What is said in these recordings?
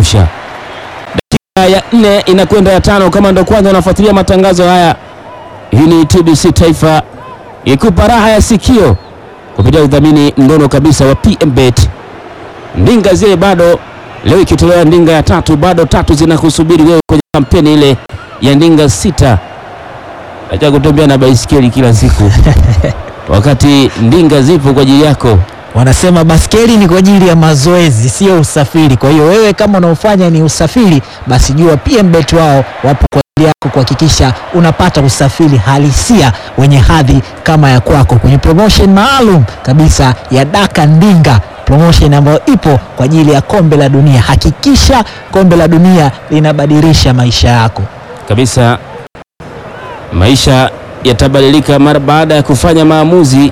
kutosha. Dakika ya nne inakwenda ya tano. Kama ndo kwanza unafuatilia matangazo haya, hii ni TBC Taifa ikupa raha ya sikio kupitia udhamini mnono kabisa wa PMBet. Ndinga zile bado leo ikitolewa ndinga ya tatu, bado tatu zinakusubiri wewe kwenye kampeni ile ya ndinga sita. Acha kutembea na baisikeli kila siku wakati ndinga zipo kwa ajili yako. Wanasema baskeli ni kwa ajili ya mazoezi, sio usafiri. Kwa hiyo wewe kama unaofanya ni usafiri, basi jua PMBet wao wapo kwa ajili yako kuhakikisha unapata usafiri halisia wenye hadhi kama ya kwako, kwenye promotion maalum kabisa ya Daka Ndinga, promotion ambayo ipo kwa ajili ya kombe la dunia. Hakikisha kombe la dunia linabadilisha maisha yako. kabisa maisha yatabadilika mara baada ya kufanya maamuzi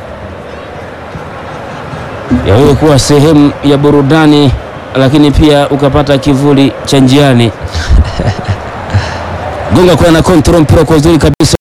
ya wewe kuwa sehemu ya burudani, lakini pia ukapata kivuli cha njiani. Gonga kwa na control mpira kwa uzuri kabisa.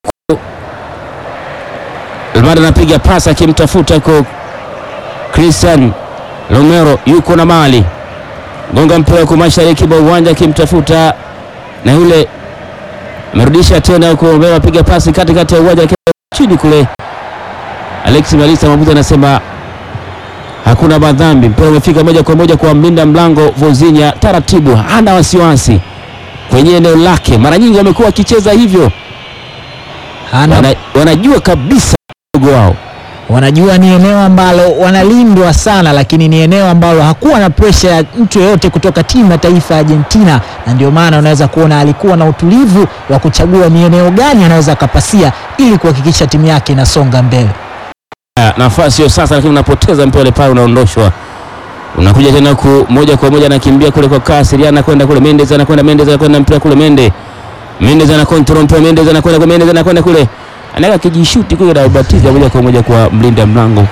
Almada anapiga pasi akimtafuta kwa Christian Romero, yuko na mali gonga mpira kwa mashariki mwa uwanja akimtafuta na yule amerudisha tena huko mbele, apiga pasi katikati ya uwanja chini kule. Alex Malisa Mabuza anasema hakuna madhambi, mpira umefika moja kwa moja kwa mlinda mlango Vozinya, taratibu, hana wasiwasi kwenye eneo lake. Mara nyingi wamekuwa wakicheza hivyo, Hana wana, wanajua kabisa mdogo wao wanajua ni eneo ambalo wanalindwa sana, lakini ni eneo ambalo hakuwa na presha ya mtu yeyote kutoka timu ya taifa ya Argentina, na ndio maana unaweza kuona alikuwa na utulivu wa kuchagua ni eneo gani anaweza akapasia ili kuhakikisha timu yake inasonga mbele. Ah, nafasi hiyo sasa, lakini unapoteza mpira ule pale, unaondoshwa unakuja tena ku moja kwa moja anakimbia kule kwa kasi, Riana anakwenda kule, Mendes anakwenda, Mendes anakwenda mpira kule, Mende Mendes ana control mpira, Mendes anakwenda kwa Mendes anakwenda kule, anaweka kijishuti kule na ubatiza moja kwa moja kwa mlinda mlango.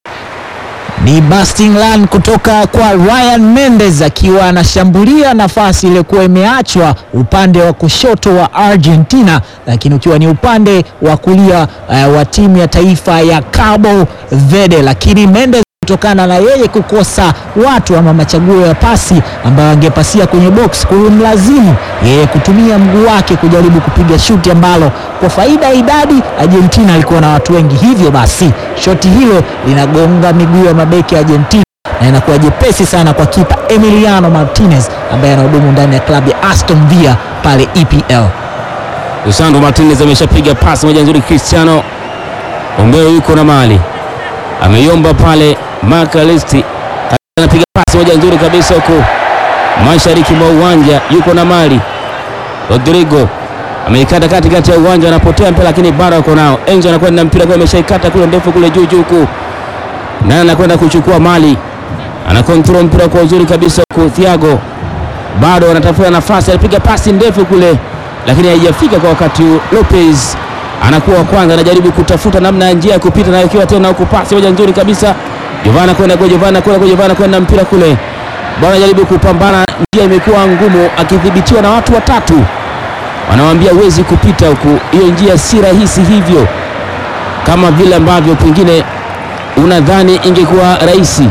Ni busting run kutoka kwa Ryan Mendes akiwa anashambulia nafasi iliyokuwa imeachwa upande wa kushoto wa Argentina, lakini ukiwa ni upande wa kulia eh, wa timu ya taifa ya Cabo Verde, lakini Mendes kutokana na yeye kukosa watu ama machaguo ya pasi ambayo angepasia kwenye box, kumlazimu yeye kutumia mguu wake kujaribu kupiga shuti ambalo kwa faida ya idadi Argentina alikuwa na watu wengi, hivyo basi shoti hilo linagonga miguu ya mabeki ya Argentina na inakuwa jepesi sana kwa kipa Emiliano Martinez ambaye anahudumu ndani ya klabu ya Aston Villa pale EPL. Lisandro Martinez ameshapiga pasi moja nzuri, Cristiano Ombeo yuko na mali, ameiomba pale Makalisti anapiga pasi moja nzuri kabisa huko mashariki mwa uwanja, yuko na mali. Rodrigo ameikata katikati ya uwanja, anapotea mpira, lakini bado ako nao. Enzo anakwenda mpira kwa, ameshaikata kule ndefu kule juu juu huku, naye anakwenda kuchukua mali, ana control mpira kwa uzuri kabisa huku. Thiago bado anatafuta nafasi, anapiga pasi ndefu kule, lakini haijafika kwa wakati huu. Lopez anakuwa wa kwanza, anajaribu kutafuta namna ya njia ya kupita, na ikiwa tena huku pasi moja nzuri kabisa. Jovana kwenda kwa Jovana kwenda kwa Jovana kwenda mpira kule, bwana anajaribu kupambana, njia imekuwa ngumu, akidhibitiwa na watu watatu, wanawambia huwezi kupita huku, hiyo njia si rahisi hivyo, kama vile ambavyo pengine unadhani ingekuwa rahisi.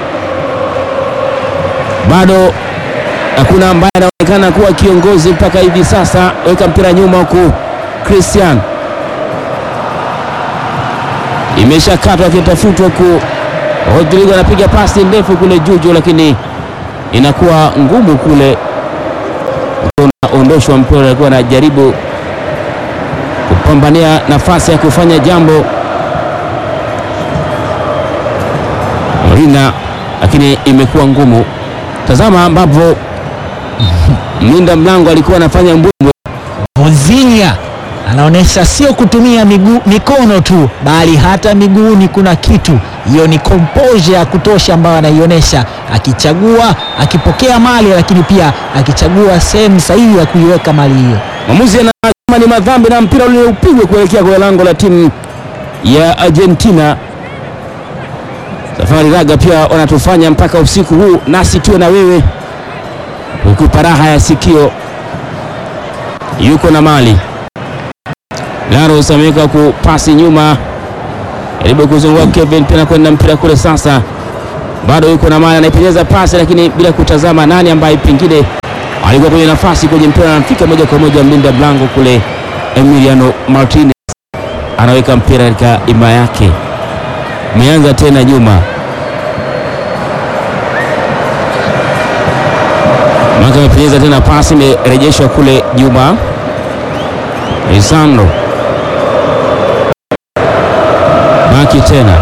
Bado hakuna ambaye anaonekana kuwa kiongozi mpaka hivi sasa. Weka mpira nyuma huku, Christian imeshakatwa akitafutwa huku. Rodrigo anapiga pasi ndefu kule juju, lakini inakuwa ngumu kule, unaondoshwa mpira. Alikuwa anajaribu kupambania nafasi ya kufanya jambo Molina, lakini imekuwa ngumu. Tazama ambapo mlinda mlango alikuwa anafanya mbwembwe. Vozinha anaonyesha sio kutumia miguu, mikono tu bali hata miguuni kuna kitu. Hiyo ni composure ya kutosha ambayo anaionyesha, akichagua akipokea mali, lakini pia akichagua sehemu sahihi ya kuiweka mali hiyo. Mwamuzi anasema ni madhambi na mpira ule upigwe kuelekea kwa lango la timu ya Argentina. Safari Raga pia wanatufanya mpaka usiku huu nasi tuwe na wewe, ukupa raha ya sikio. Yuko na mali Laros ameweka kupasi nyuma, jaribu kuzungua Kevin pia kwenda mpira kule. Sasa bado yuko na mali, anaipenyeza pasi, lakini bila kutazama nani ambaye pengine alikuwa kwenye nafasi kwenye mpira, anafika moja kwa moja mlinda mlango kule, Emiliano Martinez anaweka mpira katika ima yake, imeanza tena nyuma Maka amepenyeza tena pasi imerejeshwa kule Juma Lisandro Maki tena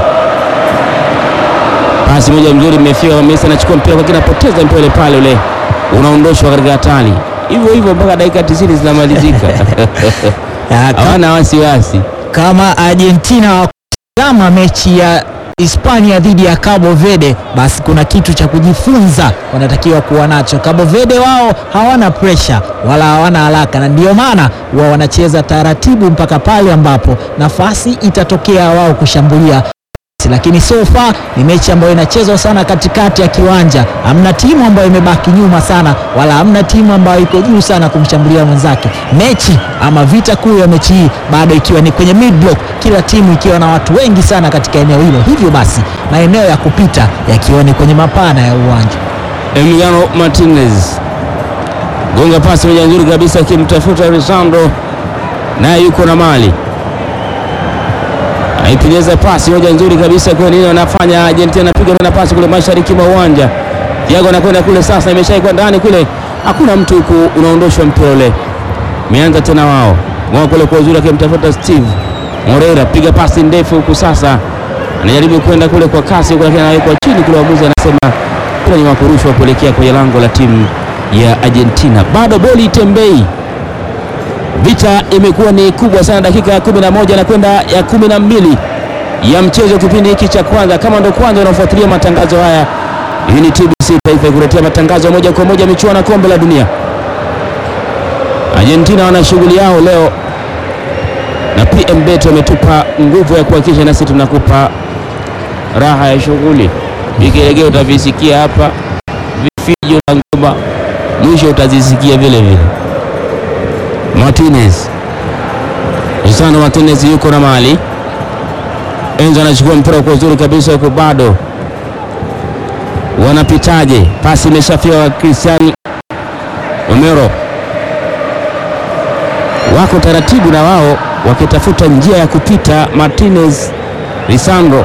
pasi moja mzuri imefika Messi anachukua mpira kwa kina, anapoteza mpira ule pale, ule unaondoshwa katika hatari, hivyo hivyo mpaka dakika 90 zinamalizika. Ya, ka- Hawana wasiwasi. kama Argentina wakutazama mechi ya Hispania dhidi ya Cabo Verde, basi kuna kitu cha kujifunza wanatakiwa kuwa nacho. Cabo Verde wao hawana presha wala hawana haraka, na ndio maana wao wanacheza taratibu mpaka pale ambapo nafasi itatokea wao kushambulia lakini so far ni mechi ambayo inachezwa sana katikati ya kiwanja. Hamna timu ambayo imebaki nyuma sana, wala hamna timu ambayo iko juu sana kumshambulia mwenzake. Mechi ama vita kuu ya mechi hii bado ikiwa ni kwenye mid block, kila timu ikiwa na watu wengi sana katika eneo hilo, hivyo basi maeneo ya kupita yakiwa ni kwenye mapana ya uwanja. Emiliano Martinez gonga pasi moja nzuri kabisa, akimtafuta Lisandro, naye yuko na mali, aipenyeza pasi moja nzuri kabisa. Kwa nini wanafanya Argentina? Anapiga tena pasi kule mashariki mwa uwanja, Thiago anakwenda kule sasa, imeshaikwa ndani kule, hakuna mtu huku, unaondoshwa mpira ule. Meanza tena wao wao kule kwa uzuri, akimtafuta Steve Moreira, piga pasi ndefu huku sasa, anajaribu kwenda kule kwa kasi huku, lakini anawekwa chini kule, waamuzi anasema mpira ni wa kurushwa kuelekea kwenye lango la timu ya Argentina. Bado boli itembei, vita imekuwa ni kubwa sana. Dakika ya kumi na moja na kwenda ya kumi na mbili ya mchezo, kipindi hiki cha kwanza. Kama ndo kwanza unafuatilia matangazo haya, hii ni TBC Taifa ikuletea matangazo ya moja kwa moja michuano ya kombe la dunia. Argentina wana shughuli yao leo na PM Bet wametupa nguvu ya kuhakikisha nasi tunakupa raha ya shughuli. Vigelegele utavisikia hapa, vifijo na ngoma mwisho utazisikia vile vile. Martinez Lisandro Martinez yuko na mali. Enzo anachukua mpira kwa uzuri kabisa, huko bado wanapitaje? Pasi imeshafika kwa Cristian Romero, wako taratibu na wao wakitafuta njia ya kupita. Martinez Lisandro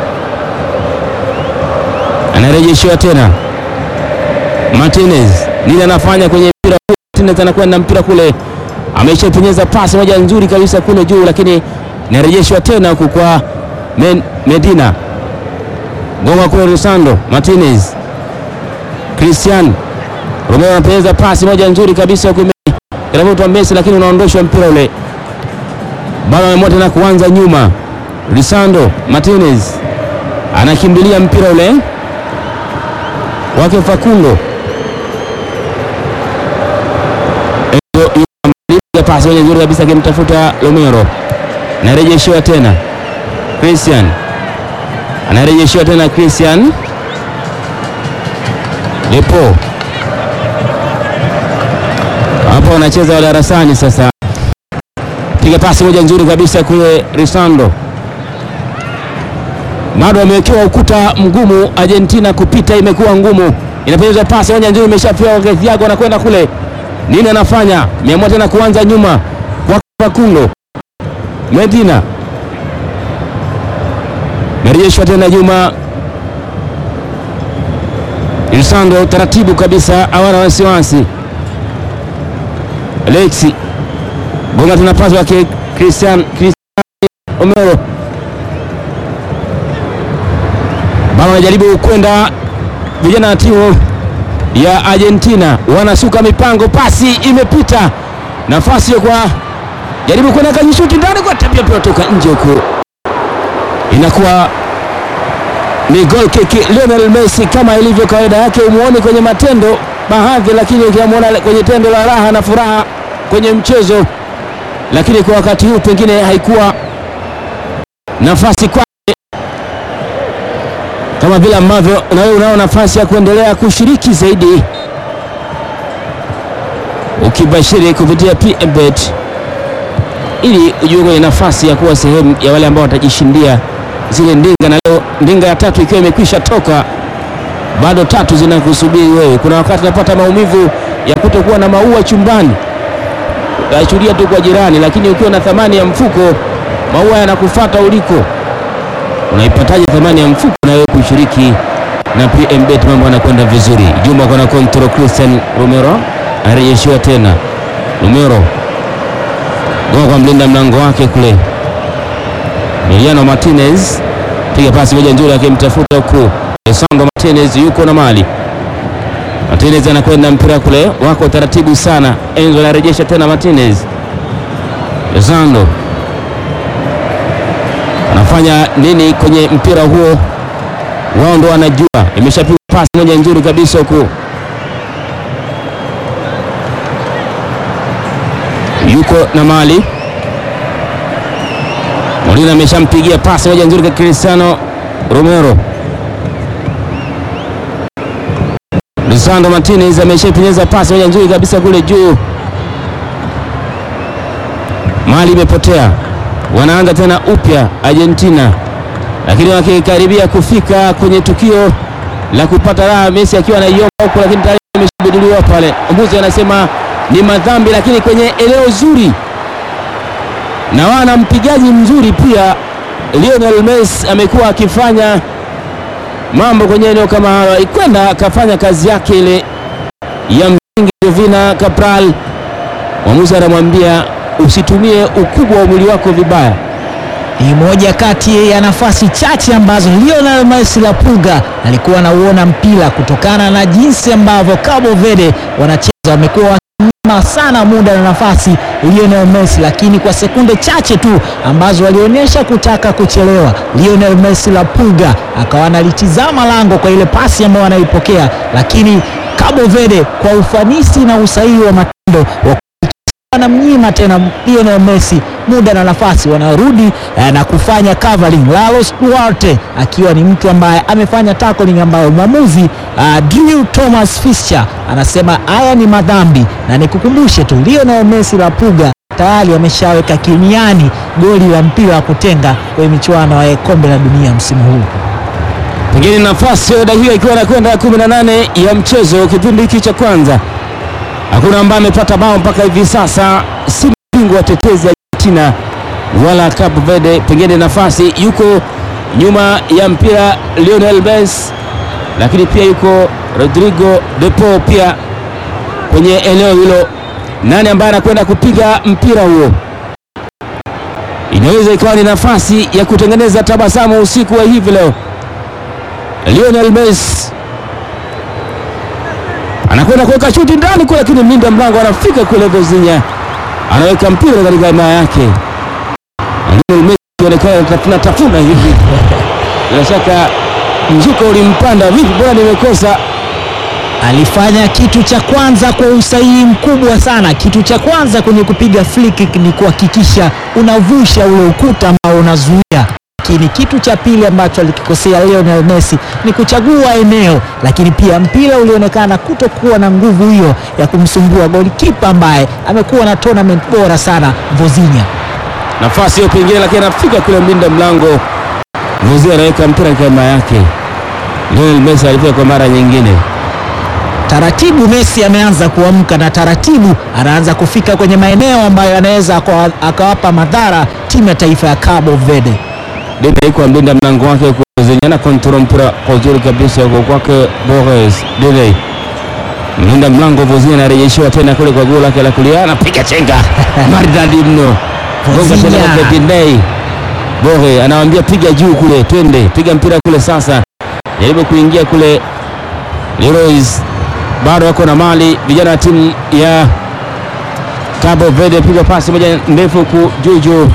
anarejeshiwa tena. Martinez nini anafanya kwenye mpira huu? Martinez anakwenda mpira kule, ameshapenyeza pasi moja nzuri kabisa kule juu, lakini inarejeshwa tena huku kwa Men, Medina gonga kule Lisandro Martinez, Cristian Romero anapenyeza pasi moja nzuri kabisa huku inavutwa Messi, lakini unaondoshwa mpira ule, bado ameamua tena kuanza nyuma. Lisandro Martinez anakimbilia mpira ule wake Facundo pasi moja nzuri kabisa akimtafuta Romero, anarejeshiwa tena Christian, anarejeshiwa tena Christian Depo, hapo wanacheza wa darasani sasa. Piga pasi moja nzuri kabisa kule Lisandro, bado wamewekewa ukuta mgumu. Argentina kupita imekuwa ngumu, inapenyeza pasi moja nzuri, imeshapewa kwa Thiago, anakwenda kule nini anafanya? Meamua tena kuanza nyuma kwa Facundo Medina, merejeshwa tena nyuma. Lisandro taratibu kabisa, hawana wasiwasi. Alexi gonga tena pasi wake Christian Christian Romero, bado wanajaribu kwenda vijana wa timu ya Argentina wanasuka mipango, pasi imepita, nafasi kwa jaribu kwenda kajishuti ndani kwa tabia pia toka nje huko, inakuwa ni goal kick. Lionel Messi kama ilivyo kawaida yake, umuone kwenye matendo baadhi, lakini ukiamwona kwenye tendo la raha na furaha kwenye mchezo, lakini kwa wakati huu pengine haikuwa nafasi kwake kama vile ambavyo na wewe unao nafasi ya kuendelea kushiriki zaidi ukibashiri kupitia PMBet ili ujue kwenye nafasi ya kuwa sehemu ya wale ambao watajishindia zile ndinga, na leo ndinga ya tatu ikiwa imekwisha toka, bado tatu zinakusubiri wewe. Kuna wakati unapata maumivu ya kutokuwa na maua chumbani, utaashuria tu kwa jirani, lakini ukiwa na thamani ya mfuko, maua yanakufata uliko. Unaipataje thamani ya mfuko na wewe kushiriki na PMBet? Mambo yanakwenda vizuri. Juma kona control, Christian Romero anarejeshiwa tena. Romero goa kwa mlinda mlango wake kule, Emiliano Martinez piga pasi moja nzuri, akimtafuta huku Lisandro Martinez yuko na mali Martinez anakwenda mpira kule, wako taratibu sana. Enzo anarejesha tena Martinez. Lisandro anafanya nini kwenye mpira huo? Wao ndo wanajua. Imeshapigwa pasi moja nzuri kabisa huku, yuko na mali Molina ameshampigia pasi moja nzuri kwa Cristiano Romero. Lisandro Martinez ameshapenyeza pasi moja nzuri kabisa kule juu, mali imepotea. Wanaanza tena upya Argentina, lakini wakikaribia kufika kwenye tukio la kupata raha, Messi akiwa anaiomba huko, lakini tayari imeshabuduliwa pale. Mbuzi anasema ni madhambi, lakini kwenye eneo zuri na wana mpigaji mzuri pia. Lionel Messi amekuwa akifanya mambo kwenye eneo kama hayo, ikwenda akafanya kazi yake ile ya msingi. Jovina Cabral, mwamuzi anamwambia usitumie ukubwa wa mwili wako vibaya. Ni moja kati ya nafasi chache ambazo Lionel Messi la Puga alikuwa anauona mpira kutokana na jinsi ambavyo Cabo Verde wanacheza, wamekuwa wakinyima sana muda na nafasi Lionel Messi, lakini kwa sekunde chache tu ambazo walionyesha kutaka kuchelewa, Lionel Messi la Puga akawa analitizama lango kwa ile pasi ambayo anaipokea, lakini Cabo Verde kwa ufanisi na usahihi wa matendo wa wanamnyima tena Lionel Messi muda na nafasi, wanarudi eh, na kufanya covering. Carlos Duarte akiwa ni mtu ambaye amefanya tackling ambayo mwamuzi uh, Drew Thomas Fischer anasema haya ni madhambi, na nikukumbushe tu Lionel Messi la Puga tayari ameshaweka kimiani goli la mpira wa kutenga kwenye michuano ya kombe la dunia msimu huu. Pengine nafasi ya dakika ikiwa inakwenda ya 18 ya mchezo, kipindi hiki cha kwanza, hakuna ambaye amepata bao mpaka hivi sasa, si bingwa watetezi Argentina wala Cape Verde. Pengine nafasi yuko nyuma ya mpira Lionel Messi, lakini pia yuko Rodrigo de Paul pia kwenye eneo hilo. Nani ambaye anakwenda kupiga mpira huo? Inaweza ikawa ni nafasi ya kutengeneza tabasamu usiku wa hivi leo. Lionel Messi anakwenda kuweka shuti ndani kule, lakini mlinda mlango anafika kule, Vozinha anaweka mpira katika himaya yake. Lionel Messi akionekana tafuna tafuna hivi, bila shaka mzuka ulimpanda. Vipi, bora nimekosa Alifanya kitu cha kwanza kwa usahihi mkubwa sana. Kitu cha kwanza kwenye kupiga free kick ni kuhakikisha unavusha ule ukuta ambao unazuia, lakini kitu cha pili ambacho alikikosea Lionel Messi ni kuchagua eneo, lakini pia mpira ulionekana kutokuwa na nguvu hiyo ya kumsumbua golikipa ambaye amekuwa na tournament bora sana Vozinha. nafasi hiyo pengine, lakini anafika kule mlinda mlango Vozinha anaweka mpira katika himaya yake. Lionel Messi alifika kwa mara nyingine. Taratibu Messi ameanza kuamka na taratibu anaanza kufika kwenye maeneo ambayo anaweza akawa- akawapa madhara timu ya taifa ya Cabo Verde. Dede iko mlinda mlango wake kuzenyana kontrol mpira kwa uzuri kabisa huko kwake Borges. Dede mlinda mlango Vozinha anarejeshiwa tena kule kwa goli lake la kulia, anapiga chenga maridadi mno, gonga tena Vozinha. kwa Dede. Borges anawambia piga juu kule, twende piga mpira kule sasa, jaribu kuingia kule. Leroy's bado wako na mali vijana wa timu ya Cabo Verde, piga pasi moja ndefu huku juju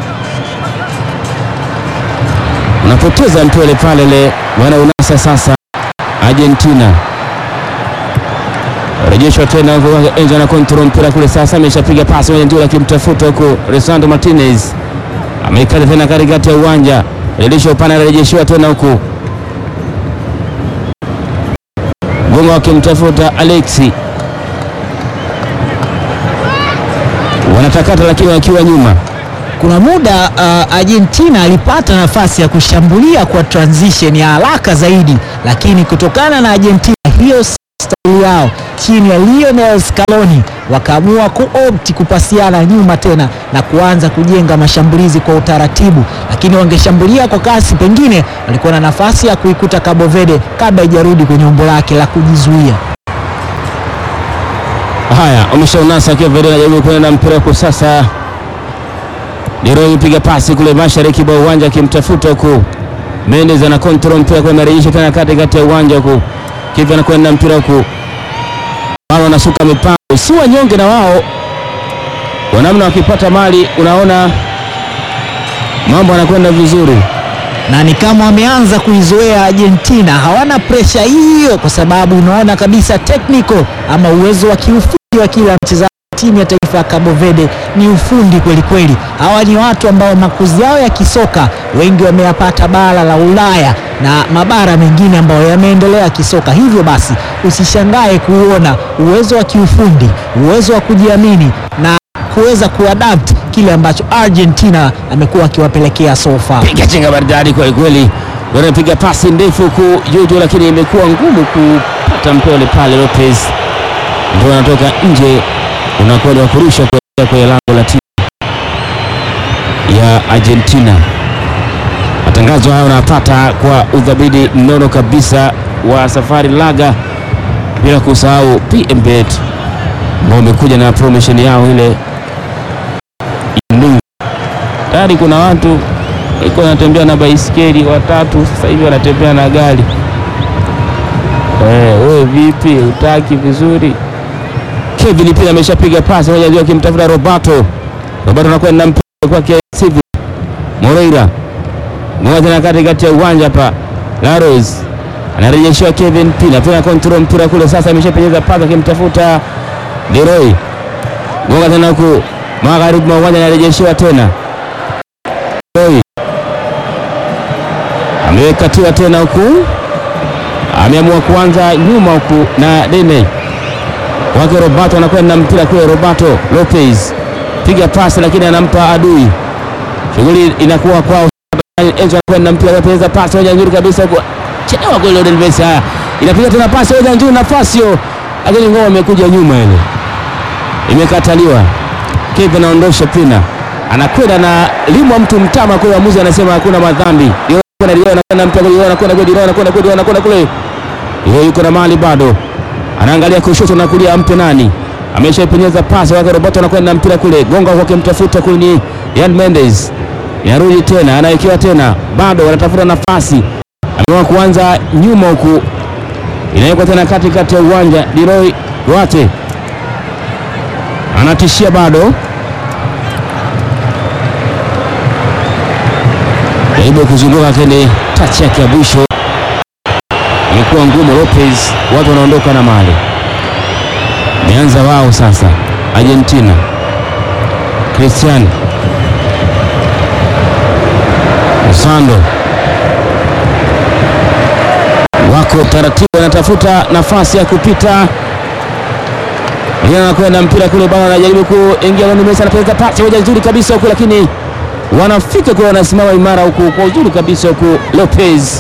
unapoteza mpele pale le wana unasa sasa. Argentina rejeshwa tena huko kwake Enzo na control mpira kule sasa, ameshapiga pasi moja nzuri akimtafuta huko Lisandro Martinez ameikata tena katikati ya uwanja, rejeshwa upande, anarejeshiwa tena huku Gongo akimtafuta Alexi, wanatakata lakini wakiwa nyuma. Kuna muda uh, Argentina alipata nafasi ya kushambulia kwa transition ya haraka zaidi, lakini kutokana na Argentina hiyo si staili yao chini ya Lionel Scaloni wakaamua kuopti kupasiana nyuma tena na kuanza kujenga mashambulizi kwa utaratibu, lakini wangeshambulia kwa kasi, pengine walikuwa na nafasi ya kuikuta Cabo Verde kabla haijarudi kwenye umbo lake la kujizuia. Haya, umeshaunasa akiwa Verde anajaribu kwenda na mpira huko sasa. Leroy piga pasi kule mashariki mwa uwanja akimtafuta huku. Mendes ana control mpira kwa marejesho tena katikati ya uwanja huku. Kivi anakwenda mpira huku. Wao wanasuka mipango, si wanyonge na wao. Wanamna wakipata mali unaona mambo yanakwenda vizuri. na ni kama wameanza kuizoea Argentina, hawana presha hiyo, kwa sababu unaona kabisa technical ama uwezo wa kiufundi wa kila mchezaji timu ya taifa ya Cabo Verde ni ufundi kweli kweli. Hawa ni watu ambao makuzi yao ya kisoka wengi wameyapata bara la Ulaya na mabara mengine ambayo yameendelea kisoka. Hivyo basi usishangae kuona uwezo wa kiufundi, uwezo wa kujiamini na kuweza kuadapt kile ambacho Argentina amekuwa akiwapelekea so far. Piga chenga maridadi kweli kweli. Wanapiga pasi ndefu huku juu juu, lakini imekuwa ngumu kupata mpole pale. Lopez ndio anatoka nje, unakuwa ni wa kurusha kuelekea kwenye lango la timu ya Argentina. Matangazo hayo unapata kwa udhabiti mnono kabisa wa Safari Laga, bila kusahau PMBet ambao umekuja na promotion yao ile Indu. Tayari kuna watu walikuwa wanatembea na baisikeli watatu, sasa hivi wanatembea na gari. Eh, wewe vipi? Utaki vizuri? Kevin pia ameshapiga pasi moja ndio akimtafuta Roberto. Roberto anakwenda mpira kwake Silva. Moreira. Ngoja tena katikati ya uwanja hapa. Laros. Anarejeshiwa Kevin Pina. Pina control mpira kule sasa ameshapenyeza pasi akimtafuta Leroy. Ngoja tena huku magharibi mwa uwanja anarejeshiwa tena. Leroy. Amekatiwa tena huku. Ameamua kuanza nyuma huku na Dene wake Roberto anakwenda mpira kule. Roberto Lopez piga pasi, lakini anampa adui. Shughuli inakuwa kwao. Enzo anakwenda mpira, anapeleza pasi moja nzuri kabisa huko, chelewa goli Lionel Messi. Haya, inapiga tena pasi moja nzuri, nafasi hiyo, lakini ngoma imekuja nyuma, ile imekataliwa. Kevin anaondosha Pina, anakwenda na limwa mtu mtama kule, mwamuzi anasema hakuna madhambi. Anakwenda mpira kule, anakwenda kule, anakwenda kule, anakwenda kule, yeye yuko na mali bado anaangalia kushoto na kulia, ampe nani? Ameshaipenyeza pasi wake Roberto, anakwenda mpira kule, gonga kwake, mtafuta kule ni Yan Mendes, inarudi tena, anawekewa tena, bado wanatafuta nafasi, ameamua kuanza nyuma huku, inawekwa tena katikati ya uwanja. Leroy Duarte anatishia bado, jaribu kuzunguka kile tachi yake ya mwisho imekuwa ngumu. Lopez, watu wanaondoka na mali, meanza wao sasa. Argentina, Cristiano Osando wako taratibu, wanatafuta nafasi ya kupita. Anakwenda mpira kule bana, anajaribu kuingia ndani. Messi anapeleka pasi moja nzuri kabisa huku, lakini wanafika kule, wanasimama imara huku kwa uzuri kabisa huku Lopez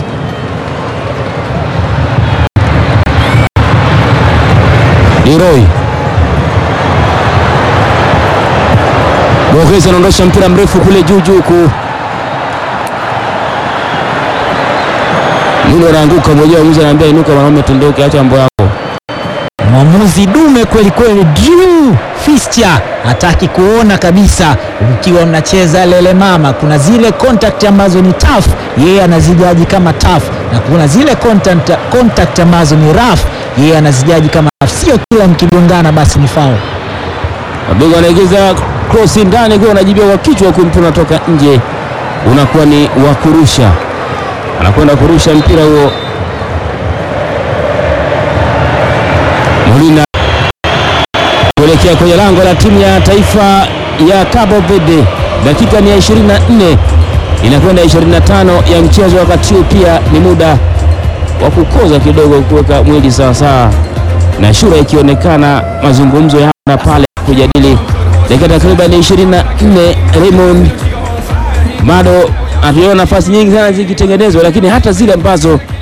Leroy Borges anaondosha mpira mrefu kule juu juu ku yule anaanguka mwenyewe, mzee anaambia inuka, mwanaume tundoke, acha mambo yako. Mwamuzi dume kweli kweli, Drew Fischer hataki kuona kabisa ukiwa mnacheza lele mama. Kuna zile contact ambazo ni tough, yeye anazijaji kama tough, na kuna zile contact, contact ambazo ni rough, yeye anazijaji kama rough. Sio kila mkigongana basi ni foul. Wadogo anaingiza cross ndani, kwa anajibia kwa kichwa, huku mpira unatoka nje, unakuwa ni wa kurusha, anakwenda kurusha mpira huo. Molina kuelekea kwenye lango la timu ya taifa ya Cabo Verde. Dakika ni ya 24 inakwenda 25 ya mchezo, wakati huu pia ni muda wa kukoza kidogo, kuweka mwili sawasawa, na shura ikionekana mazungumzo ya hapa na pale kujadili dakika takriban 24. Raymond bado hatujaona nafasi nyingi sana zikitengenezwa, lakini hata zile ambazo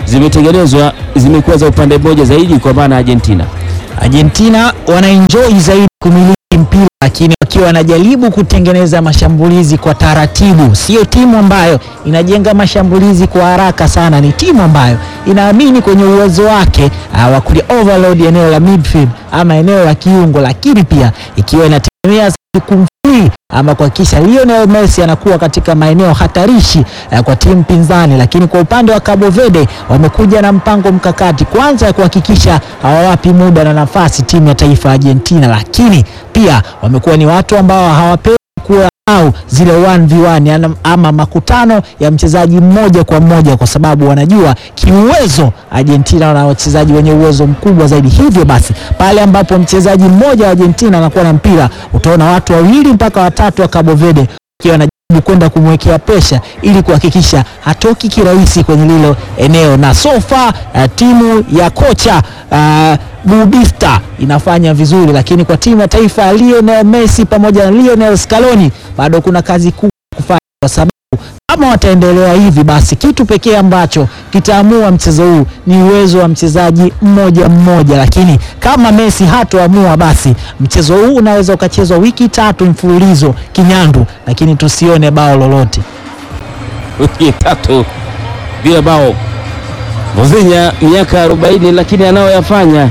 zimetengenezwa zimekuwa za upande mmoja zaidi, kwa maana Argentina. Argentina wanaenjoy zaidi kumiliki mpira lakini wakiwa wanajaribu kutengeneza mashambulizi kwa taratibu. Sio timu ambayo inajenga mashambulizi kwa haraka sana, ni timu ambayo inaamini kwenye uwezo wake uh, wa kuli overload eneo la midfield ama eneo la kiungo, lakini pia ikiwa inategemea kumfree ama kuhakikisha Lionel Messi anakuwa katika maeneo hatarishi uh, kwa timu pinzani. Lakini kwa upande wa Cabo Verde wamekuja na mpango mkakati kwanza ya kuhakikisha hawawapi muda na nafasi timu ya taifa ya Argentina, lakini pia wamekuwa ni watu ambao hawapewi kuwa au zile 1v1 ama makutano ya mchezaji mmoja kwa mmoja, kwa sababu wanajua kiuwezo Argentina wana wachezaji wenye uwezo mkubwa zaidi. Hivyo basi pale ambapo mchezaji mmoja wa Argentina anakuwa na mpira, utaona watu wawili mpaka watatu wa Cabo Verde wakiwa wanajaribu kwenda kumwekea pesha ili kuhakikisha hatoki kirahisi kwenye lilo eneo, na so far uh, timu ya kocha uh, Bubista inafanya vizuri, lakini kwa timu ya taifa ya Lionel Messi pamoja na Lionel Scaloni bado kuna kazi kubwa kufanya, kwa sababu kama wataendelea hivi, basi kitu pekee ambacho kitaamua mchezo huu ni uwezo wa mchezaji mmoja mmoja. Lakini kama Messi hatoamua, basi mchezo huu unaweza ukachezwa wiki tatu mfululizo kinyandu, lakini tusione bao lolote. Wiki tatu bila bao. Vozinha miaka 40, lakini anayoyafanya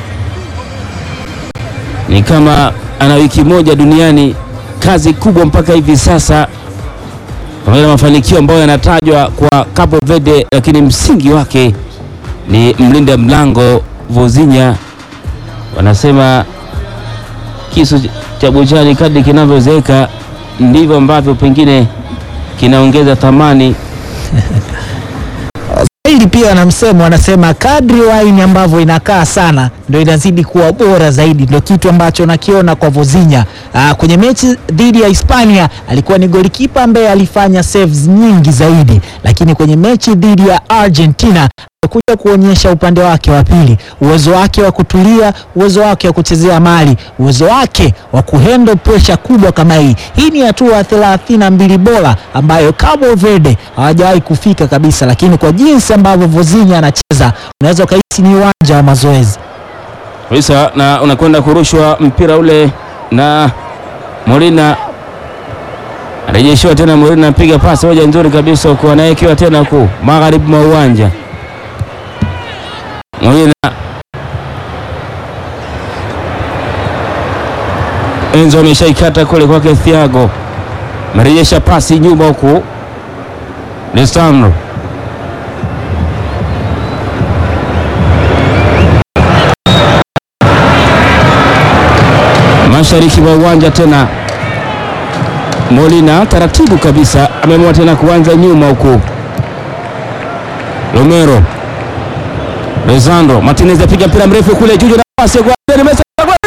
ni kama ana wiki moja duniani. Kazi kubwa mpaka hivi sasa, pamoja na mafanikio ambayo yanatajwa kwa Cabo Verde, lakini msingi wake ni mlinda mlango Vozinha. Wanasema kisu cha buchani kadri kinavyozeeka ndivyo ambavyo pengine kinaongeza thamani. Hili pia wana msemo wanasema, kadri waini ambavyo inakaa sana ndio inazidi kuwa bora zaidi. Ndio kitu ambacho nakiona kwa Vozinha. Aa, kwenye mechi dhidi ya Hispania alikuwa ni golikipa ambaye alifanya saves nyingi zaidi, lakini kwenye mechi dhidi ya Argentina kuja kuonyesha upande wake wa pili, uwezo wake wa kutulia, uwezo wake wa kuchezea mali, uwezo wake wa kuhandle pressure kubwa kama hii. Hii ni hatua thelathini na mbili bora ambayo Cabo Verde hawajawahi kufika kabisa, lakini kwa jinsi ambavyo Vozinha anacheza unaweza ukahisi ni uwanja wa mazoezi kabisa, na unakwenda kurushwa mpira ule na Molina arejeshiwa tena. Molina anapiga pasi moja nzuri kabisa huko, anayekiwa tena huku magharibi mwa uwanja Molina Enzo ameshaikata kule kwake Thiago, amerejesha pasi nyuma huku Lisandro mashariki mwa uwanja tena. Molina taratibu kabisa ameamua tena kuanza nyuma huku Romero Lisandro Martinez apiga mpira mrefu kule juu na pasi kwa Messi.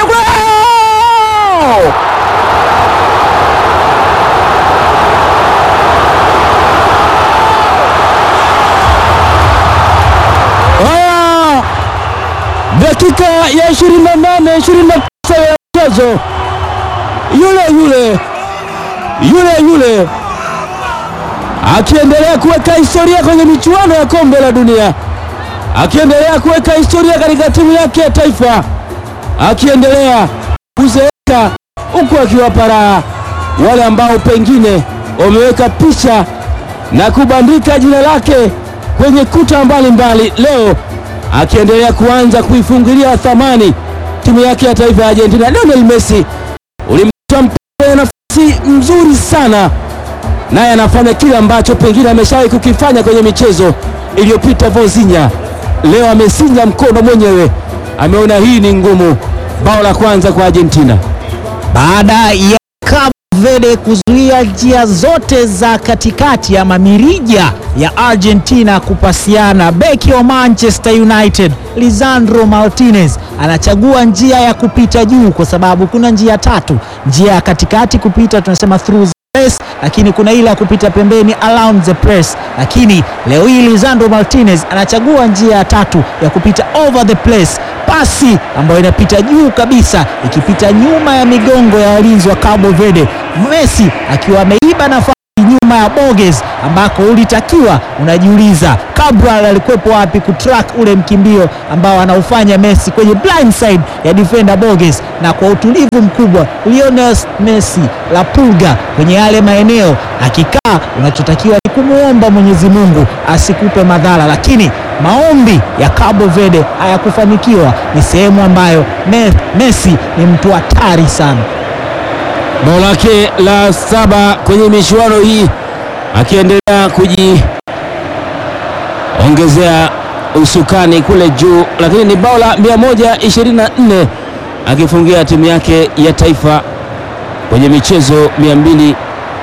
Haya, dakika ya 28 29 ya mchezo, yule yule yule yule akiendelea kuweka historia kwenye michuano ya kombe la dunia akiendelea kuweka historia katika timu yake ya taifa, akiendelea kuzeeka huku akiwapa raha wale ambao pengine wameweka picha na kubandika jina lake kwenye kuta mbalimbali. Leo akiendelea kuanza kuifungilia thamani timu yake ya taifa ya Argentina. Lionel Messi ulimtoa mpira nafasi mzuri sana, naye anafanya kile ambacho pengine ameshawahi kukifanya kwenye michezo iliyopita. Vozinha leo amesinja mkono mwenyewe, ameona hii ni ngumu. Bao la kwanza kwa Argentina baada ya Cabo Verde kuzuia njia zote za katikati ama mirija ya Argentina kupasiana. Beki wa Manchester United Lisandro Martinez anachagua njia ya kupita juu, kwa sababu kuna njia tatu. Njia ya katikati kupita tunasema through press, lakini kuna ile ya kupita pembeni around the press, lakini leo hii Lisandro Martinez anachagua njia ya tatu ya kupita over the place, pasi ambayo inapita juu kabisa ikipita nyuma ya migongo ya walinzi wa Cabo Verde, Messi akiwa ameiba nafasi nyuma nyuma ya Borges ambako ulitakiwa unajiuliza Cabral alikuwepo wapi kutrack ule mkimbio ambao anaufanya Messi kwenye blind side ya defender Borges, na kwa utulivu mkubwa Lionel Messi la pulga kwenye yale maeneo akikaa, unachotakiwa ni kumwomba Mwenyezi Mungu asikupe madhara, lakini maombi ya Cabo Verde hayakufanikiwa. Ni sehemu ambayo Me, Messi ni mtu hatari sana. bao lake la saba kwenye michuano hii akiendelea kujiongezea usukani kule juu, lakini ni bao la 124 akifungia timu yake ya taifa kwenye michezo 204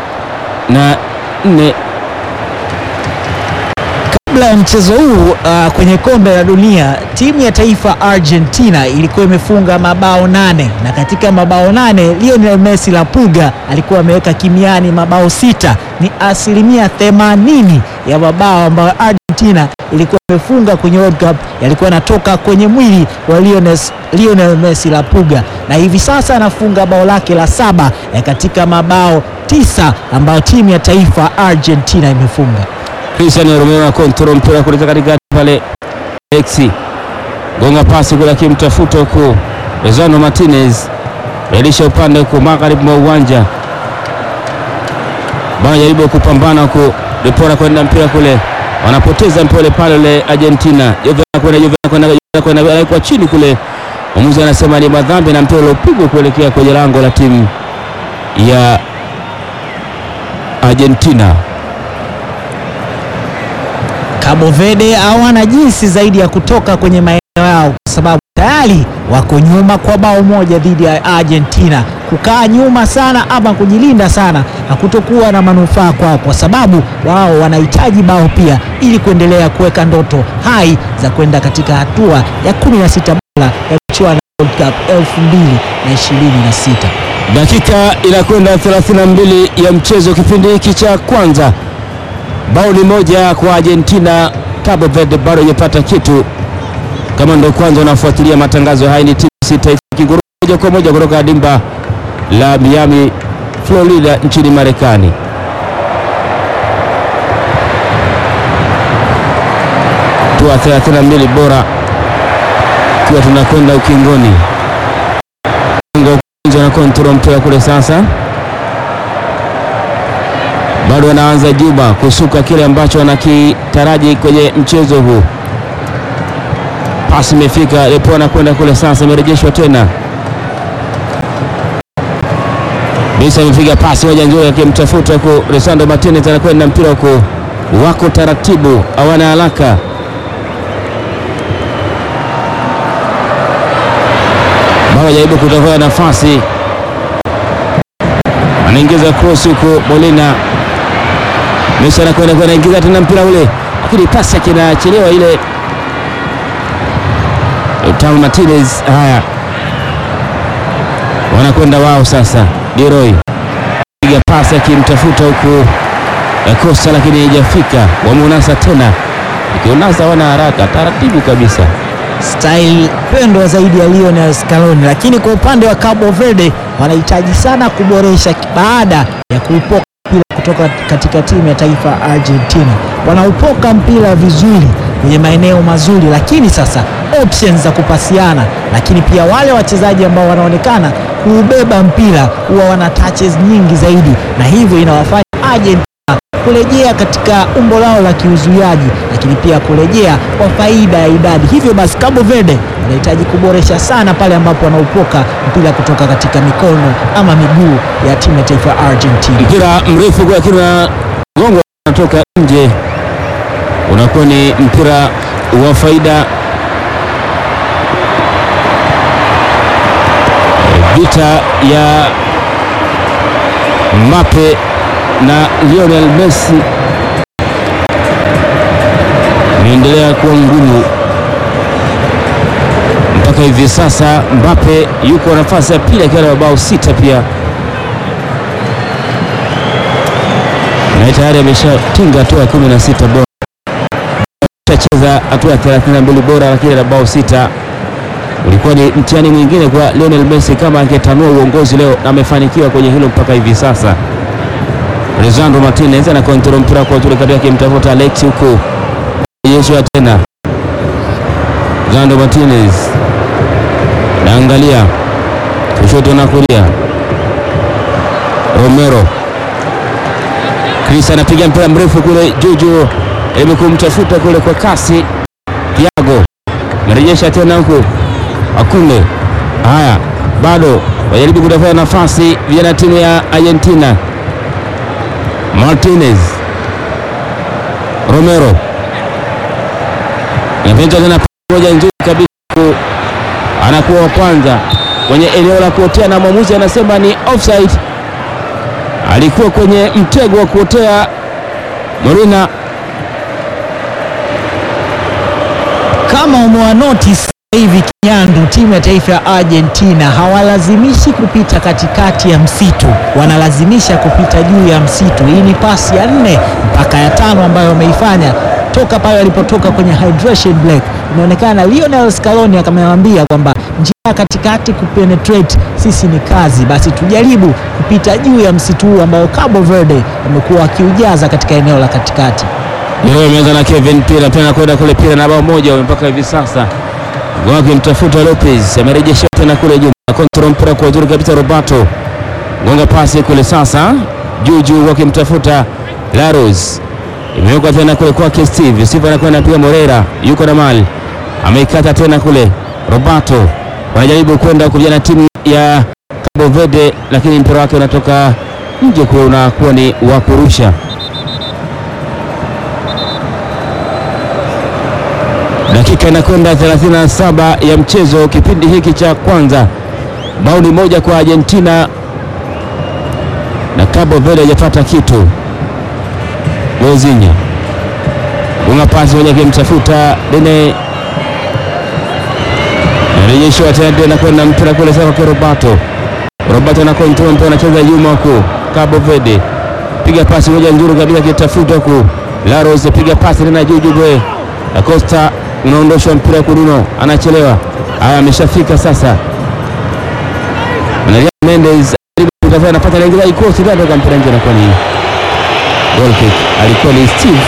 Kabla ya mchezo huu uh, kwenye kombe la dunia timu ya taifa Argentina ilikuwa imefunga mabao nane na katika mabao nane Lionel Messi la Puga alikuwa ameweka kimiani mabao sita. Ni asilimia 80 ya mabao ambayo Argentina ilikuwa imefunga kwenye World Cup yalikuwa yanatoka kwenye mwili wa Lionel, Lionel Messi la Puga, na hivi sasa anafunga bao lake la saba eh, katika mabao tisa ambayo timu ya taifa Argentina imefunga. Cristiano Romero na kontrol mpira kuleta katikati pale, Alexi gonga pasi kule akimtafuta huku Rezano Martinez relisha upande huku magharibi mwa uwanja, wanajaribu kupambana huku Depora kwenda mpira kule, wanapoteza mpole pale ule Argentina. Jove kwenda Jove kwenda Jove kwenda anawekwa chini kule, mwamuzi anasema ni madhambi na mpira uliopigwa kuelekea kwenye lango la timu ya Argentina. Cabo Verde hawana jinsi zaidi ya kutoka kwenye maeneo yao kwa sababu tayari wako nyuma kwa bao moja dhidi ya Argentina. Kukaa nyuma sana ama kujilinda sana hakutokuwa na manufaa kwao, kwa sababu wao wanahitaji bao pia ili kuendelea kuweka ndoto hai za kwenda katika hatua ya 16 bora ya michuano ya World Cup 2026. Dakika inakwenda 32 ya mchezo, kipindi hiki cha kwanza, bao ni moja kwa Argentina. Cabo Verde bado hajapata kitu. Kama ndo kwanza unafuatilia matangazo haya, ni timu sita ikinguruma moja kwa moja kutoka dimba la Miami, Florida nchini Marekani. Tua 32 bora ikiwa tunakwenda ukingoni na kontrol mpira kule sasa, bado anaanza Juba kusuka kile ambacho anakitaraji kwenye mchezo huu. Pasi imefika Lepo anakwenda kule sasa, imerejeshwa tena. Bisa amepiga pasi moja nzuri akimtafuta huku Lisandro Martinez anakwenda mpira huku, wako taratibu, hawana haraka bao jaribu kutafuta nafasi, anaingiza cross huku Molina Messi anakwenda kwenda ingiza tena mpira ule, lakini pasi yake inachelewa ile. Lautaro Martinez, haya wanakwenda wao sasa. Leroy piga pasi akimtafuta huku Costa, lakini haijafika. Wameunasa tena, ikionasa wana haraka taratibu kabisa style pendwa zaidi ya Lionel Scaloni, lakini kwa upande wa Cabo Verde wanahitaji sana kuboresha baada ya kuupoka mpira kutoka katika timu ya taifa Argentina. Wanaupoka mpira vizuri kwenye maeneo mazuri, lakini sasa options za kupasiana, lakini pia wale wachezaji ambao wanaonekana kuubeba mpira huwa wana touches nyingi zaidi, na hivyo inawafanya Argentina kurejea katika umbo lao la kiuzuiaji, lakini pia kurejea kwa faida ya idadi. Hivyo basi Cabo Verde wanahitaji kuboresha sana pale ambapo wanaupoka mpira kutoka katika mikono ama miguu ya timu ya taifa ya Argentina. mpira mrefu kwa lakini gongo unatoka nje, unakuwa ni mpira wa faida. Vita ya Mbappe na Lionel Messi inaendelea kuwa ngumu mpaka hivi sasa. Mbappe yuko nafasi ya pili akiwa na mabao sita pia na tayari ameshatinga hatua ya 16 bora, ameshacheza hatua ya 32 bora, lakini na bao sita. Ulikuwa ni mtihani mwingine kwa Lionel Messi kama angetanua uongozi leo, na amefanikiwa kwenye hilo mpaka hivi sasa. Lisandro Martinez ana kontrol mpira kwa uzuri kabisa akimtafuta Alex huku Yeshua tena Lisandro Martinez naangalia kushoto na kulia Romero Chris anapiga mpira mrefu kule juju ili kumtafuta kule kwa kasi Thiago narejesha tena huku Akunde. Haya, bado wajaribu kutafuta nafasi vijana timu ya Argentina. Martinez, Romero inapita tena moja nzuri kabisa, anakuwa wa kwanza kwenye eneo la kuotea, na mwamuzi anasema ni offside. Alikuwa kwenye mtego wa kuotea Molina. Kama umewa notice hivi Kinyandu, timu ya taifa ya Argentina hawalazimishi kupita katikati ya msitu, wanalazimisha kupita juu ya msitu. Hii ni pasi ya nne mpaka ya tano ambayo wameifanya toka pale walipotoka kwenye hydration break. Inaonekana Lionel Scaloni akamwambia kwamba njia ya katikati kupenetrate sisi ni kazi, basi tujaribu kupita juu ya msitu huu ambao Cabo Verde wamekuwa wakiujaza katika eneo la katikati. Leo imeanza na Kevin Pira tena kwenda kule Pira na bao moja mpaka hivi sasa wakimtafuta Lopez amerejesha tena kule juu, kontrol mpira kwa uzuri kabisa. Roberto gonga pasi kule sasa juu juu, wakimtafuta Laros, imewekwa tena kule kwake Steve. Steve anakwenda piga Morera, yuko na mali, ameikata tena kule. Roberto wanajaribu kwenda kuvijana timu ya Cabo Verde, lakini mpira wake unatoka nje, kwa unakuwa ni wa kurusha. Dakika inakwenda 37 ya mchezo, kipindi hiki cha kwanza, bao ni moja kwa Argentina na Cabo Verde hajapata kitu. Mozinya unga pasi moja akimtafuta Dene, narejeshwa tena tena kwenda mpira kule sasa kwa Roberto. Roberto na kontrol mpira, anacheza nyuma huku Cabo Verde, piga pasi moja nzuri kabisa akitafuta huku Laros, piga pasi tena juu juu bwe Acosta unaondoshwa mpira kuruno, anachelewa. Haya, ameshafika sasa. Maria Mendes kutafuta anapata lengeza ikosi ndio toka mpira nje, anakuwa ni goal kick. Alikuwa ni Steve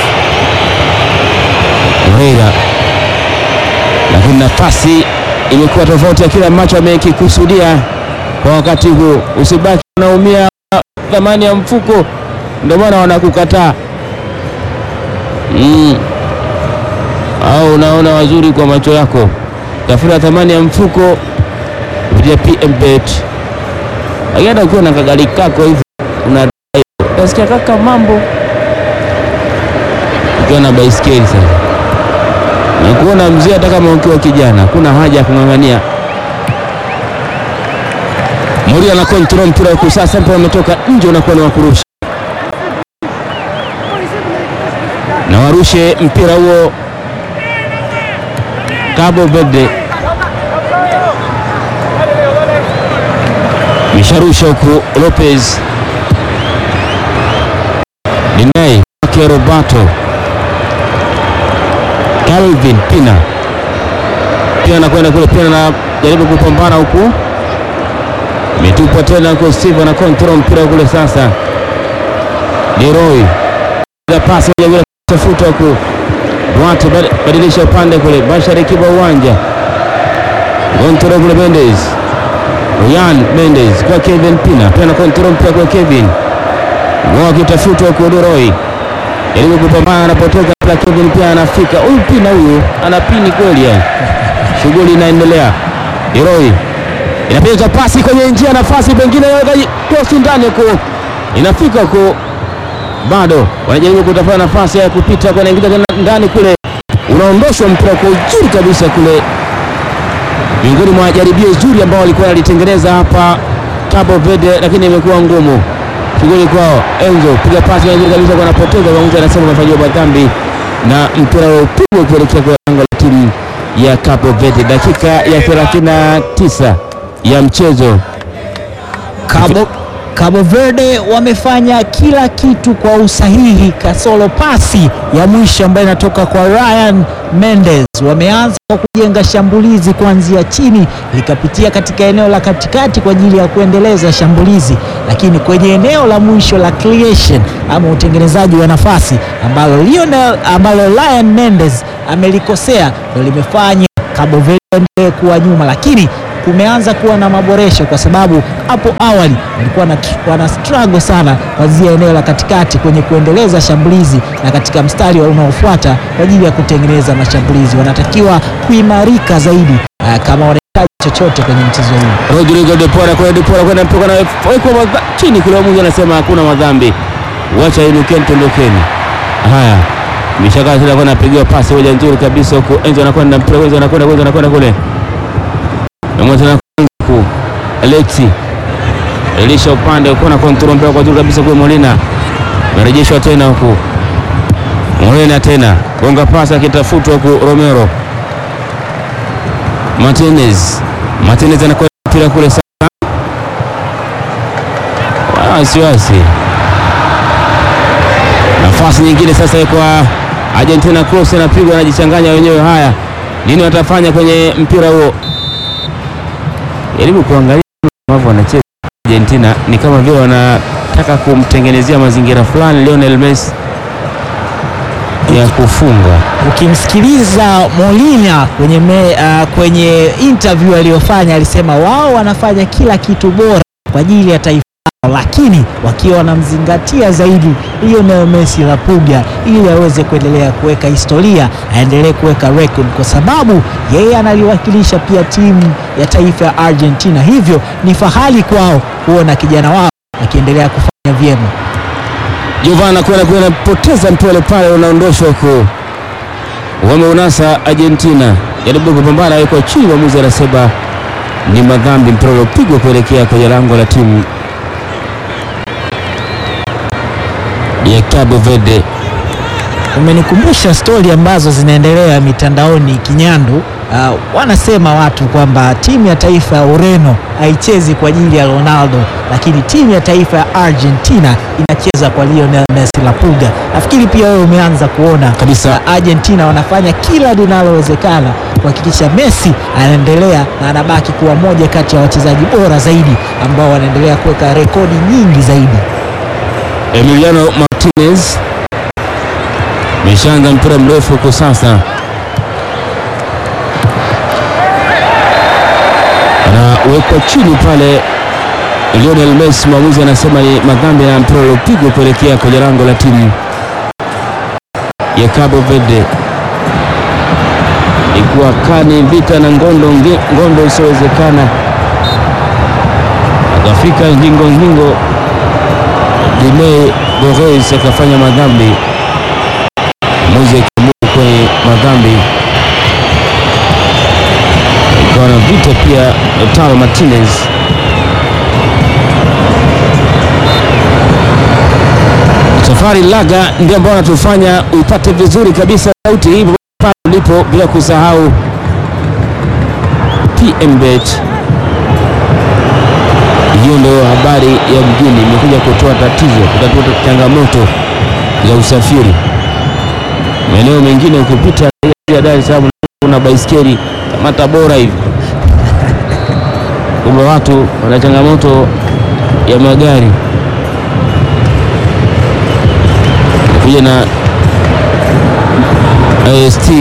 Moreira, lakini nafasi imekuwa tofauti ya kile ambacho amekikusudia kwa wakati huu. Usibaki unaumia thamani ya mfuko, ndio maana wanakukataa mm au unaona wazuri kwa macho yako, tafuta thamani ya mfuko kupitia PMBet. Lakini hata ukiwa na kagari kako hivi una utasikia kaka mambo, ukiwa na baiskeli sasa na kuona mzee, hata kama ukiwa kijana, kuna haja ya kung'ang'ania. Moria na control mpira huku sasa, mpira umetoka nje, unakuwa ni wa kurusha na warushe mpira huo Cabo Verde misharusha huku Lopez Dinei wake Roberto Calvin Pina pia anakwenda kule, pia na jaribu kupambana huku, imetupwa tena huko. Steve na control mpira kule sasa, Leroy pasi tafuta huku Duarte badilisha upande kule, Bashari kiba uwanja kontrol kule, Mendes Ryan Mendes kwa Kevin Pina, pia na kontrol mpira kwa Kevin wakitafuta huku, Leroy jaribu kupambana, anapotoka pia Kevin pia anafika. Huyu Pina huyu anapini kweli, ya shughuli inaendelea. Leroy inapiga pasi kwenye njia, nafasi pengine kosi ndani huko, inafika huko bado wanajaribu kutafuta nafasi ya kupita, wanaingiza tena ndani kule, unaondoshwa mpira kwa uzuri kabisa kule, miongoni mwa jaribio zuri ambao walikuwa walitengeneza hapa Cabo Verde, lakini imekuwa ngumu shughuli kwao. Enzo piga pasi nzuri kabisa, wanapoteza. Mwamuzi anasema wamefanyiwa madhambi na mpira upigwa kuelekea kwa lango la timu ya Cabo Verde. Dakika ya 39 ya mchezo Cabo, Cabo Verde wamefanya kila kitu kwa usahihi, kasoro pasi ya mwisho ambayo inatoka kwa Ryan Mendes. Wameanza kwa kujenga shambulizi kuanzia chini likapitia katika eneo la katikati kwa ajili ya kuendeleza shambulizi, lakini kwenye eneo la mwisho la creation ama utengenezaji wa nafasi ambalo Lionel, ambalo Ryan Mendes amelikosea ndio limefanya Cabo Verde endelee kuwa nyuma, lakini kumeanza kuwa na maboresho kwa sababu hapo awali walikuwa na, wana struggle sana kuanzia eneo la katikati kwenye kuendeleza shambulizi na katika mstari unaofuata kwa ajili ya kutengeneza mashambulizi. Wanatakiwa kuimarika zaidi uh, kama wanahitaji chochote kwenye mchezo huu. Rodrigo de Pora kwa de Pora kwenda mpaka na wekwa madha- chini kule, mmoja anasema hakuna madhambi, wacha inukeni, tondokeni. Haya, mishaka tena kwa napigiwa pasi moja nzuri kabisa huko, Enzo anakwenda mpira, Enzo anakwenda, Enzo anakwenda kule, mmoja tena huko, Alexi Elisha upande uko na control mpira kwa juu kabisa kwa Molina, merejeshwa tena huko Molina tena gonga pasi akitafutwa huko Romero Martinez Martinez anakwenda mpira kule sasa, wasiwasi. Nafasi nyingine sasa kwa Argentina, cross inapigwa, anajichanganya wenyewe. Haya, nini watafanya kwenye mpira huo? Jaribu kuangalia ambavyo wanacheza Argentina, ni kama vile wanataka kumtengenezea mazingira fulani Lionel Messi ya kufunga. Ukimsikiliza Molina kwenye, me, uh, kwenye interview aliyofanya alisema wao wanafanya kila kitu bora kwa ajili ya taifa lao, lakini wakiwa wanamzingatia zaidi Lionel Messi la Puga ili aweze kuendelea kuweka historia, aendelee kuweka record, kwa sababu yeye analiwakilisha pia timu ya taifa ya Argentina, hivyo ni fahari kwao kuona kijana wao akiendelea kufanya vyema. Giovanna kwenda kwenda poteza mpira pale, unaondoshwa huko, wameunasa Argentina, jaribu kupambana, yuko chini, mwamuzi anasema ni madhambi, mpira uliopigwa kuelekea kwenye lango la timu ya Cabo Verde. Umenikumbusha stori ambazo zinaendelea mitandaoni Kinyandu. Uh, wanasema watu kwamba timu ya taifa ya Ureno haichezi kwa ajili ya Ronaldo, lakini timu ya taifa ya Argentina inacheza kwa Lionel Messi la Puga. Nafikiri pia wewe umeanza kuona Kabisa. uh, Argentina wanafanya kila linalowezekana kuhakikisha Messi anaendelea na anabaki kuwa moja kati ya wachezaji bora zaidi ambao wanaendelea kuweka rekodi nyingi zaidi. Emiliano Martinez meshaanza mpira mrefu huko sasa, anawekwa chini pale Lionel Messi. Mwamuzi anasema ni madhambi na mpira uliopigwa kuelekea kwenye lango la timu ya Cabo Verde. Ikuwa kani vita na ngondo nge- ngondo isiyowezekana, akafika ngingo ngingo Dime Borges akafanya madhambi, mwamuzi akiamua kwenye madhambi, ikawa na vita pia. Lautaro Martinez Safari Laga ndio ambao anatufanya upate vizuri kabisa sauti hii pale ulipo, bila kusahau PMBet. Hiyo ndio habari ya mjini, imekuja kutoa tatizo, kutatua changamoto za usafiri. Maeneo mengine ukipita ya Dar es Salaam kuna baiskeli kama Tabora hivi, kumbe watu wana changamoto ya magari kuja na IST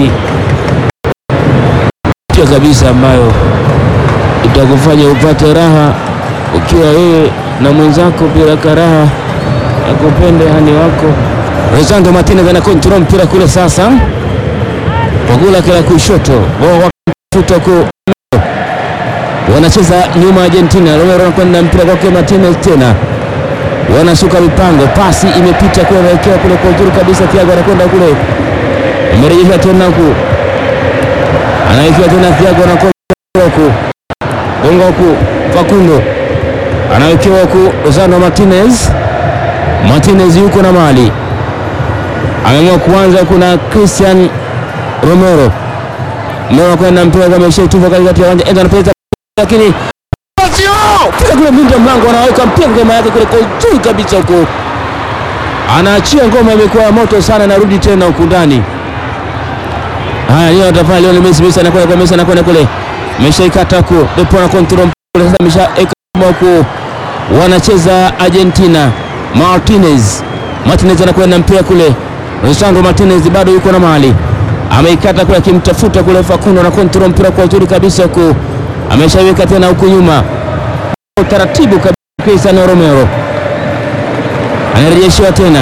pia kabisa ambayo itakufanya upate raha ukiwa wewe na mwenzako bila karaha ya kupende hani wako. Rosando Martinez ana control mpira kule sasa, wagula kila kushoto wao wakuta ku wanacheza nyuma Argentina. Romero anakwenda mpira kwake Martinez tena wanasuka mipango, pasi imepita kule, anaelekea kule kwa uzuri kabisa. Thiago anakwenda kule, imerejeshwa tena huku, anawekewa tena Thiago, anakwenda huku, gonga huku, Facundo anawekewa huku, Rosano Martinez. Martinez yuko na mali, ameamua kuanza. Kuna Christian Romero, Romero anakwenda mpira kama ishaitupa katikati ya uwanja, enda anapeleka, lakini Lazio piga kule minda ya mlango, anaweka mpira ngoma yake kule kwa uzuri kabisa huko, anaachia ngoma, imekuwa ya moto sana, narudi tena huku ndani. Haya, leo atafanya leo Messi, Messi anakwenda kwa Messi, anakwenda kule, ameshaikata huko, Depo na control mpira sasa, ameshaeka huko, wanacheza Argentina. Martinez, Martinez anakwenda mpira kule, Lisandro Martinez bado yuko na mali, ameikata kule, akimtafuta kule Facundo na control mpira kwa uzuri kabisa huko, ameshaiweka tena huku nyuma, taratibu kabisa. Cristiano Romero anarejeshiwa tena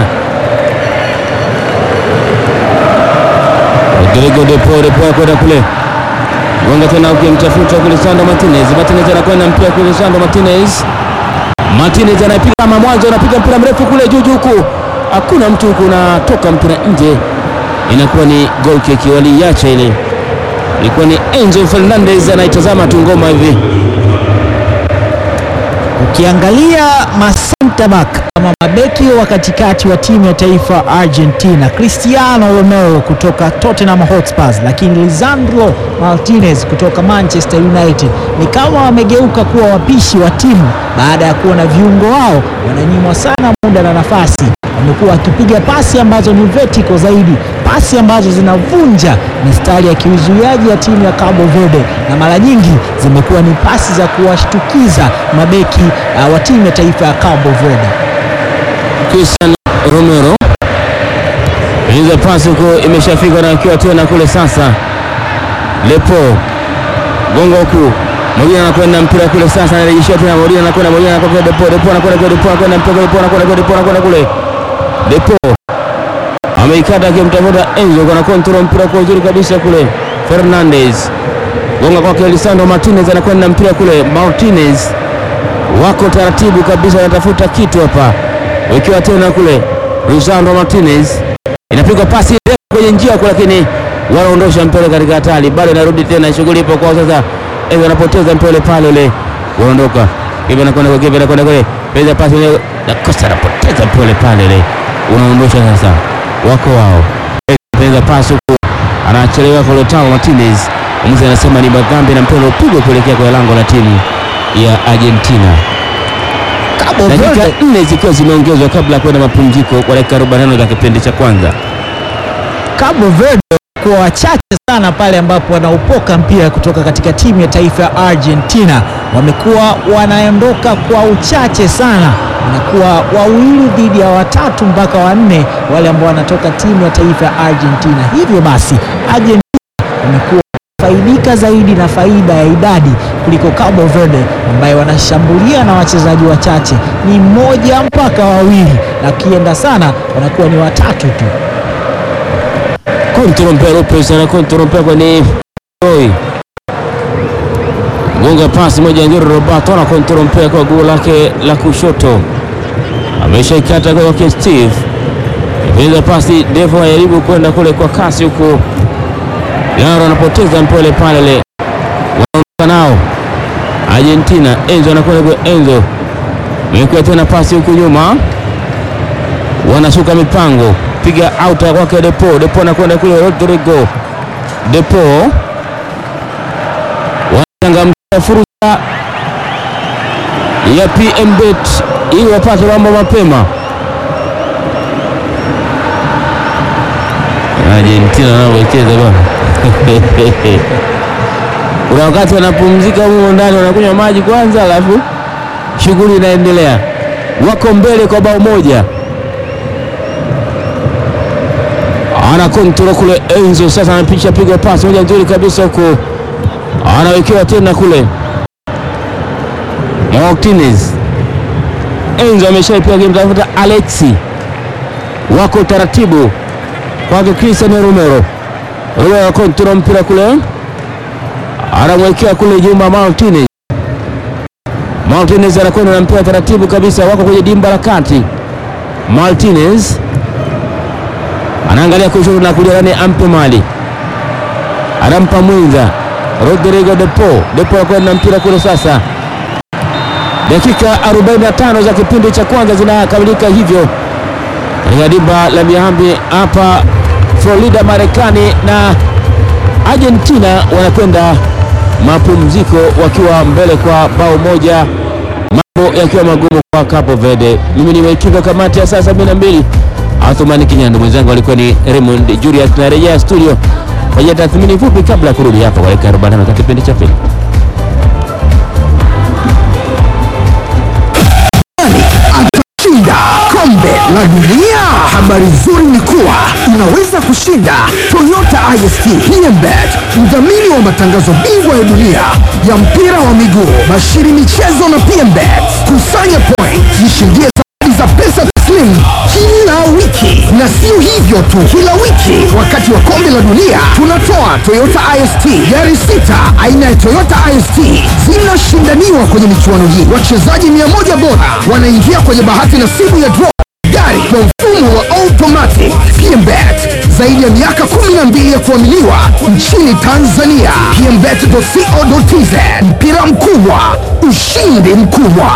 Rodrigo Depo, Depo kwenda kule gonga tena ukimtafuta kule Sandro Martinez. Martinez anakwenda mpira kule Sandro Martinez. Martinez anapiga kama mwanzo, anapiga mpira mrefu kule juu juu huku, hakuna mtu huku, unatoka mpira nje, inakuwa ni goal kick. Waliiacha ile, ilikuwa ni Enzo Fernandez anaitazama tu ngoma hivi. Ukiangalia masenta back ama mabeki wa katikati wa timu ya taifa Argentina, Cristiano Romero kutoka Tottenham Hotspurs, lakini Lisandro Martinez kutoka Manchester United ni kama wamegeuka kuwa wapishi wa timu baada ya kuona viungo wao wananyimwa sana muda na nafasi. Wamekuwa wakipiga pasi ambazo ni vertical zaidi, pasi ambazo zinavunja mistari ya kiuzuiaji ya timu ya Cabo Verde, na mara nyingi zimekuwa ni pasi za kuwashtukiza mabeki uh, wa timu ya taifa ya Cabo Verde. Cristiano Romero inza pasi huko, imeshafika na akiwa tena kule sasa. Lepo gongo huku, Molina anakwenda mpira kule sasa, anarejeshia tena Molina, anakwenda Molina, anakwenda Depo, Depo anakwenda kule, Depo anakwenda mpira Depo anakwenda kule, Depo anakwenda kule, Depo ameikata akimtafuta Enzo, kana control mpira kwa uzuri kabisa kule. Fernandez gonga kwake Lisandro Martinez, anakwenda mpira kule. Martinez wako taratibu kabisa, wanatafuta kitu hapa, wakiwa tena kule. Lisandro Martinez inapigwa pasi ndefu kwenye njia kule, lakini wanaondosha mpira katika hatari, bado inarudi tena, shughuli ipo kwao sasa. Enzo anapoteza mpira pale ule, wanaondoka Kibe anakwenda kwa Kibe anakwenda kule, pesa pasi ile na Costa anapoteza mpira pale ile, unaondosha sasa, wako wao. Pesa pasi huko, anachelewa kwa Lautaro Martinez, mwamuzi anasema ni madhambi na mpira upigwa kuelekea kwa lango la timu ya Argentina. Cabo Dakika Verde nne zikiwa zimeongezwa kabla ya kwenda mapumziko kwa dakika 45 za kipindi cha kwanza. Cabo Verde kwa wachache sana pale ambapo wanaupoka mpira kutoka katika timu ya taifa ya Argentina. Wamekuwa wanaondoka kwa uchache sana, wanakuwa wawili dhidi ya watatu mpaka wanne wale ambao wanatoka timu ya taifa ya Argentina. Hivyo basi Argentina wamekuwa faidika zaidi na faida ya idadi kuliko Cabo Verde ambaye wanashambulia na wachezaji wachache, ni mmoja mpaka wawili, na kienda sana wanakuwa ni watatu tu. Control mpira Lopez ana control mpira kwenye Roy. Gonga pasi moja nzuri Roberto ana control mpira kwa guu lake la kushoto. Ameshaikata kwa kwake Steve. Ipenza pasi Devo anajaribu kwenda kule kwa kasi huko. Yaro anapoteza mpira ile pale ile. Wanaondoka nao. Argentina Enzo anakwenda kwa Enzo. Amekuwa tena pasi huku nyuma. Wanashuka mipango piga out kwake Depo. Depo anakwenda kule Rodrigo. Depo wanachangamkia fursa ya PM Bet ili wapate mambo mapema. Argentina wanavyocheza bwana. Kuna wakati wanapumzika humo ndani, wanakunywa maji kwanza, alafu shughuli inaendelea. Wako mbele kwa bao moja. ana kontrol kule Enzo sasa anapicha piga pasi moja nzuri kabisa huko, anawekewa tena kule Martinez. Enzo ameshaipiga kimtafuta Alexi, wako taratibu kwake Cristiano Romero. Romero kontrol mpira kule, anamwekea kule Juma Martinez. Martinez anakwenda na mpira taratibu kabisa, wako kwenye dimba la kati. Martinez anaangalia kushoto na kulia, nani ampe mali, anampa mwenza Rodrigo Depo. Depo anakwenda na mpira kule sasa. Dakika 45 za kipindi cha kwanza zinakamilika hivyo katika dimba la Miami hapa Florida, Marekani, na Argentina wanakwenda mapumziko wakiwa mbele kwa bao moja, mambo yakiwa magumu kwa Cape Verde. Mimi ni mwekipa kamati ya saa 72 Athumani Kinyando, mwenzangu alikuwa ni Raymond Julius. Tunarejea studio kwa ajili ya tathmini fupi kabla ya kurudi hapa kwa dakika 45 za kipindi cha pili. Atashinda kombe la dunia. Habari nzuri ni kuwa unaweza kushinda Toyota IST PMBet, mdhamini wa matangazo bingwa ya dunia ya mpira wa miguu, Bashiri Michezo na PMBet. Kusanya point, jishindie zawadi za pesa taslimu kila wiki, na sio hivyo tu, kila wiki wakati wa kombe la dunia tunatoa Toyota IST gari sita aina ya Toyota IST zinashindaniwa kwenye michuano hii. Wachezaji mia moja bora wanaingia kwenye bahati nasibu ya draw gari kwa mfumo wa automatic. PMBet zaidi ya miaka 12 ya kuaminiwa nchini Tanzania. PMBet.co.tz mpira mkubwa, ushindi mkubwa.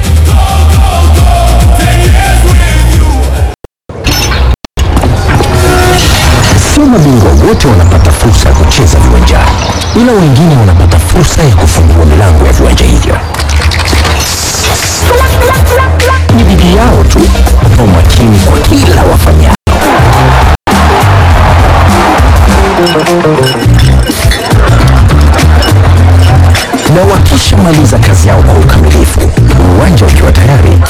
Sio mabingwa wote wanapata fursa ya kucheza viwanjani, ila wengine wanapata fursa ya kufungua milango ya viwanja hivyo. Ni bidii yao tu na umakini kwa kila wafanyao. Na wakishamaliza kazi yao kwa ukamilifu, uwanja ukiwa tayari,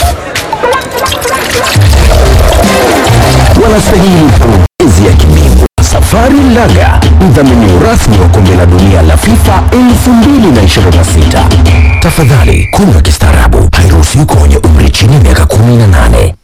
wanastahili pongezi ya kibingwa. Safari Laga, mdhamini rasmi wa kombe la dunia la FIFA 2026. Tafadhali kunywa kistaarabu, hairuhusiwi kwa wenye umri chini ya miaka 18.